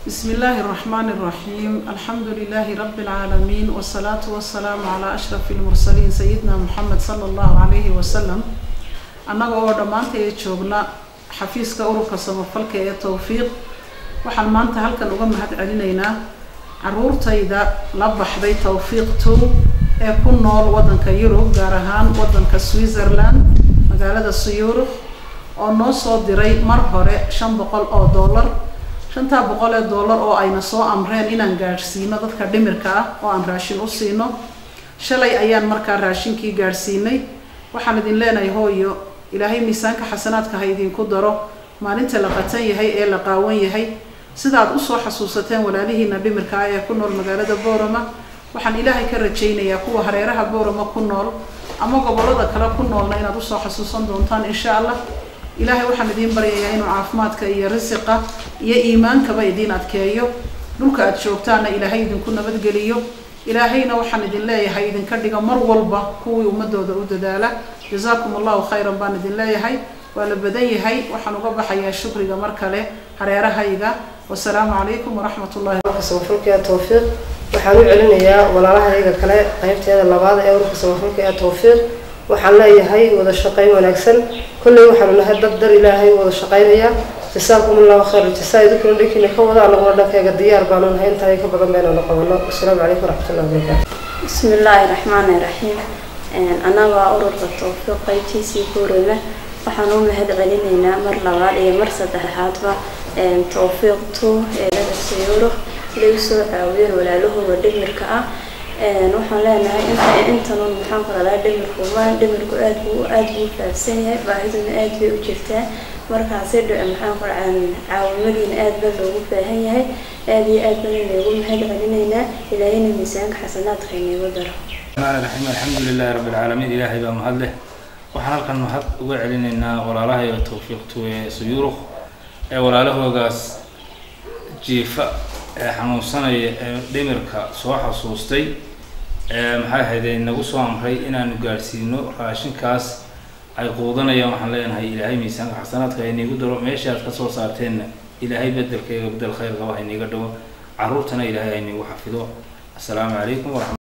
بسم الله الرحمن الرحيم الحمد لله رب العالمين والصلاة والسلام على أشرف المرسلين سيدنا محمد صلى الله عليه وسلم annaga oo dhammaantay joogna xafiiska ururka samafalka ee towfiiq waxaan maanta halkan uga mahad celinaynaa caruurtayda la baxday towfiiq two ee ku nool waddanka yurub gaar ahaan waddanka switzerland magaalada suyuuruk oo noo soo diray mar hore shan boqol oo dollar shantaa boqol ee dollar oo ayna soo amreen inaan gaadhsiino dadka dhimirka ah oo aan raashin u siino shalay ayaan markaa raashinkii gaadhsiinay waxaan idin leenahay hooyo ilaahay miisaanka xasanaadka ha idinku daro maalinta la qatan yahay ee la qaawan yahay sidaad usoo xasuusateen walaalihiina dhimirka ah ee ku nool magaalada boorama waxaan ilaahay ka rajaynayaa kuwa hareeraha boorama ku nool ama gobolada kale ku noolna inaad usoo xasuusan doontaan insha allah ilaahay waxaan idiin baryayaa inuu caafimaadka iyo risiqa iyo iimaankaba idiin adkeeyo dhulka aad joogtaana ilaahay idinku nabadgeliyo ilaahayna waxaan idin leeyahay idinka dhiga mar walba kuwii ummadooda u dadaala jazaakum allahu khayran baan idin leeyahay waa la badan yahay waxaan uga baxayaa shukriga mar kale hareerahayga wasalaamu calaykum waraxmat ullahi samafalka ee towfiiq waxaan u celinayaa walaalahayga kale qaybteeda labaad ee ururka samafalka ee towfiiq waxaan leeyahay wada shaqayn wanaagsan kolley waxaanu nahay dad dar ilaahay wada shaqaynaya jasaakum allahu khayr jasaa idinkuna dhankiina ka wada anaguna dhankayga diyaar baanu nahay intaa ka badan baynaanu qabano asalaamu calaykum waraxmatullahi wabarakaatu بسم الله الرحمن الرحيم annaga ururka towfiiq qaybtiisii guureyna waxaan u mahad celinaynaa mar labaad iyo mar saddexaadba towfiiq two eelada sayuro lagu soo caawiyeen walaalahooda dhimirka ah waxaan leenahay inta intanun maxaan ku radaa dhimirku maan dhimirku aad buu aad buu faafsan yahay baahiduna aad bay u jirtaa markaasi maxaan ku radaa caawimadiina aad ba loogu baahan yahay aad iyo aad bana loogu mahad celinaynaa ilaahayna miisaanka xasanaadka inagu daro الرحمن الرحيم الحمد لله رب العالمين إلهي بقى مهد له waxaan halkan mahad uga celinaynaa walaalahayo towfiiqtu ee suyuuruk ee walaalahoogaas jiifa ee xanuunsanaya ee dhimirka soo xasuustay ee maxay ahayd nagu soo amray inaanu gaadhsiino raashinkaas ay quudanayaan waxaan leenahay ilaahay miisaanka xasanaadka hayniigu daro meesha aad kasoo saarteenna ilaahay bedelkayga bedel khayr qaba hayniiga dhawo caruurtana ilaahay hayniigu xafido assalaamu calaykum waraxmat